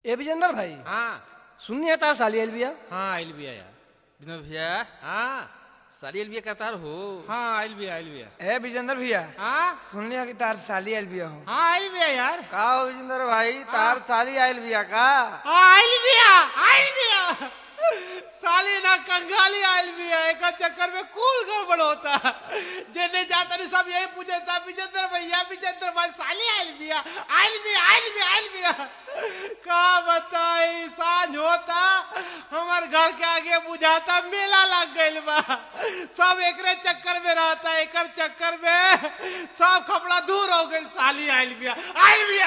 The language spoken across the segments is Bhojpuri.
ए विजेंद्र भाई हाँ सुननी है तार साली आइल बिया हाँ आइल बिया यार विनोद भैया हाँ साली अलबिया कतार हो हाँ आइल बिया आइल बिया ए विजेंद्र भैया हाँ सुन लिया कि तार साली आइल बिया हो हाँ आइल बिया यार का हो विजेंद्र भाई तार साली आइल बिया का हाँ आइल बिया आइल बिया साली ना कंगाली आइल बिया एक चक्कर में कुल गड़बड़ होता जेने जाता नहीं सब यही पूछे था विजेंद्र भैया विजेंद्र भाई साली आइल बिया आइल बिया आइल बिया आइल बिया का बताई सांझ होता हमार घर के आगे बुझाता मेला लग गइल बा सब एकरे चक्कर में रहता एकर चक्कर में सब कपड़ा दूर हो गइल साली आइल बिया आइल बिया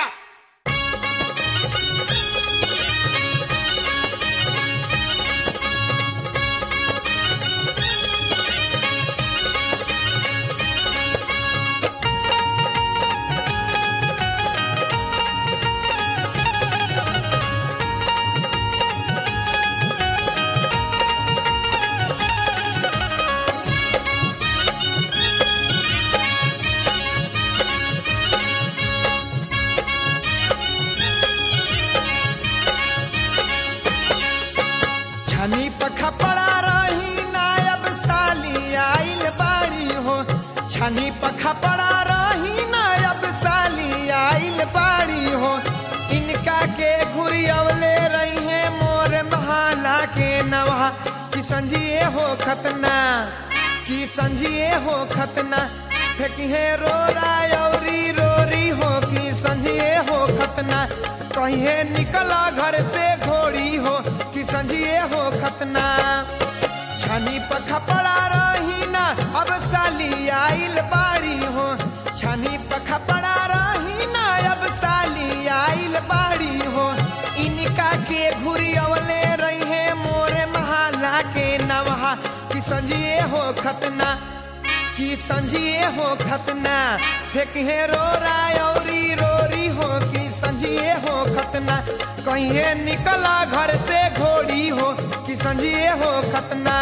छनी पखा पड़ा रही नायब साली आइल बाड़ी हो छनी पखा पड़ा रही नायब साली आइल बाड़ी हो इनका के घुरियवले रही है मोर महाला के नवा कि संजिए हो खतना कि संजिए हो खतना फेंकिहे रो रायौरी रोरी हो कि संजिए हो खतना कहिए निकला घर से घोड़ी हो कि संजिए हो खतना छनी पखा पड़ा रही ना अब साली आइल बाड़ी हो छनी पखा पड़ा रही ना अब साली आइल बाड़ी हो इनका के घुरी अवले रही है मोरे महाला के नवहा कि संजिए हो खतना कि संजिए हो खतना फेंके रो रायौरी रोरी हो कि संजिए हो खतना कहीं निकला घर से घोड़ी हो कि संजिए हो खतना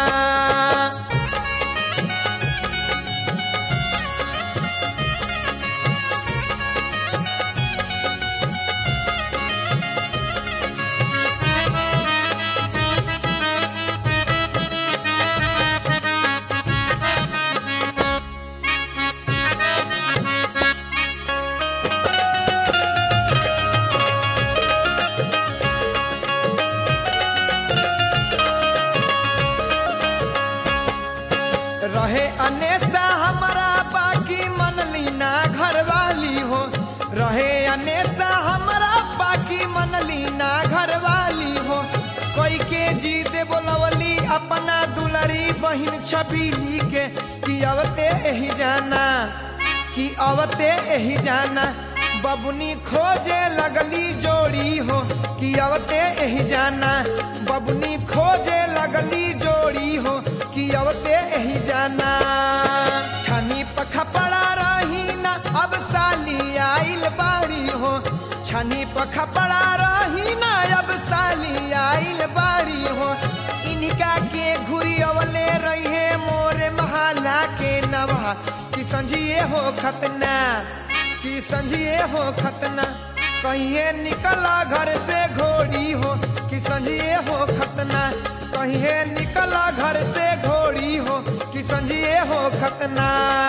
रहे अनेसा हमारा बाकी मन लीना घर वाली हो रहे अनेसा हमारा बाकी मन लीना घर वाली हो कोई के जीत बोलवली अपना दुलरी बहिन छबीली के कि अवते यही जाना कि अवते यही जाना बबुनी खोजे लगली जोड़ी हो कि अवते यही जाना बबुनी खोजे लगली जोड़ी हो कि अवते यही जाना छनी पखा पड़ा रही ना अब साली आइल बाड़ी हो छनी पखा पड़ा रही ना अब साली आइल बाड़ी हो इनका के घुरी अवले रही है मोरे महाला के नवा कि संझिए हो खतना कि संझिए हो खतना कहीं निकला घर से घोड़ी हो कि संझिए हो खतना कहीं निकला घर से घोड़ी हो कि संझिए हो खतना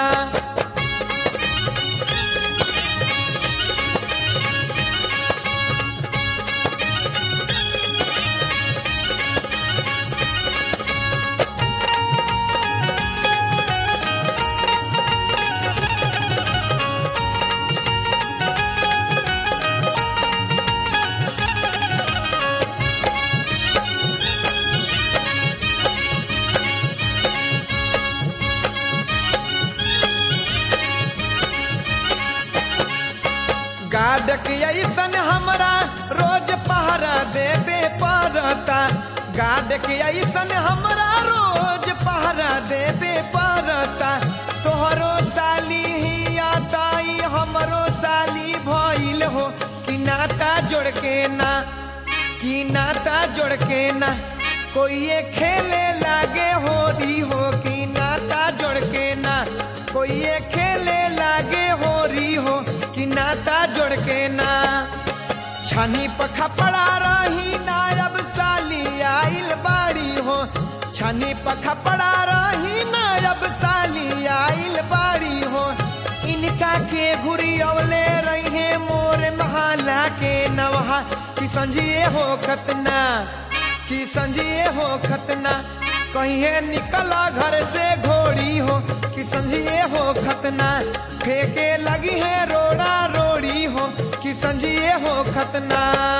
गाड के ऐसन हमरा रोज पहरा देबे पड़ता गाड के ऐसन हमरा रोज पहरा देबे पड़ता तोहरो साली ही आताई हमरो साली भइल हो कि नाता जोड़ के ना कि नाता जोड़ के ना कोई ये खेले लागे होरी हो कि नाता जोड़ के ना कोई ये खेले लागे होरी हो कि नाता जोड़ के ना छानी पखा पड़ा रही पखा पड़ा रही ना अब साली आइल बाड़ी हो इनका के घुरी अवले रही मोर महाला के नवहा कि संजिए हो खतना कि संजिए हो खतना कहीं निकला घर से घोड़ी हो कि संजिए हो खतना फेंके लगी है रोड़ा रोड़ी हो कि संजिए हो खतना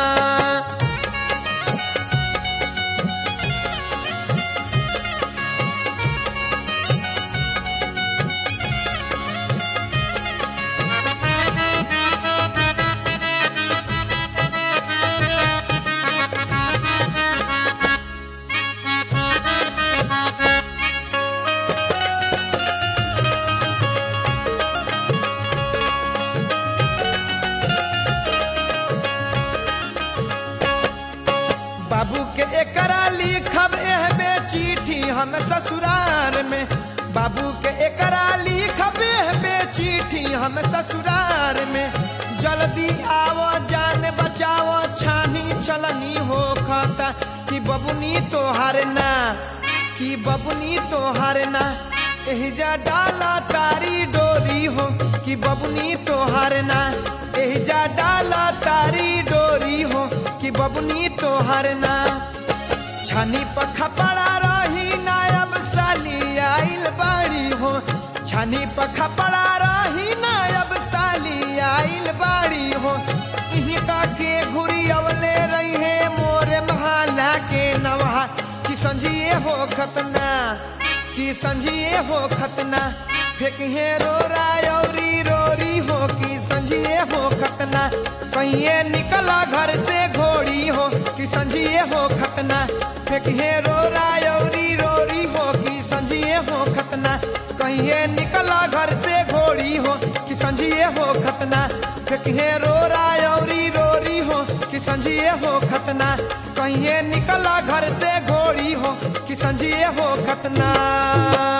बाबू के एकरा लिखब एहबे चिट्ठी हम ससुरार में बाबू के एकरा लिखब एहबे चिट्ठी हम ससुरार में जल्दी आवो जान बचाओ छानी चलनी हो खाता कि बबुनी तोहार ना कि बबुनी तोहार ना एहिजा डाला तारी डोरी हो कि बबुनी तोहार ना एहिजा डाला तारी डोरी हो कि बबुनी तोहार ना छानी पखा पड़ा रही नायब साली आइल बाड़ी हो छानी पखा पड़ा रही नायब साली आइल बाड़ी हो इनका के घुरी अवले रही है मोर महाला के नवा कि संजिए हो खतना कि संजिए हो खतना फेंक है रोरा औरी रोरी हो कि संजिए हो खतना कहिए निकला घर से घोड़ी हो कि संजिए हो खतना फेंक है रोरा औरी रोरी हो कि संजिए हो खतना कहिए निकला घर से घोड़ी हो कि संजिए हो खतना फेंक है रोरा औरी रोरी हो कि संजिए हो खतना कहिए निकला घर से घोड़ी हो कि संजिए हो खतना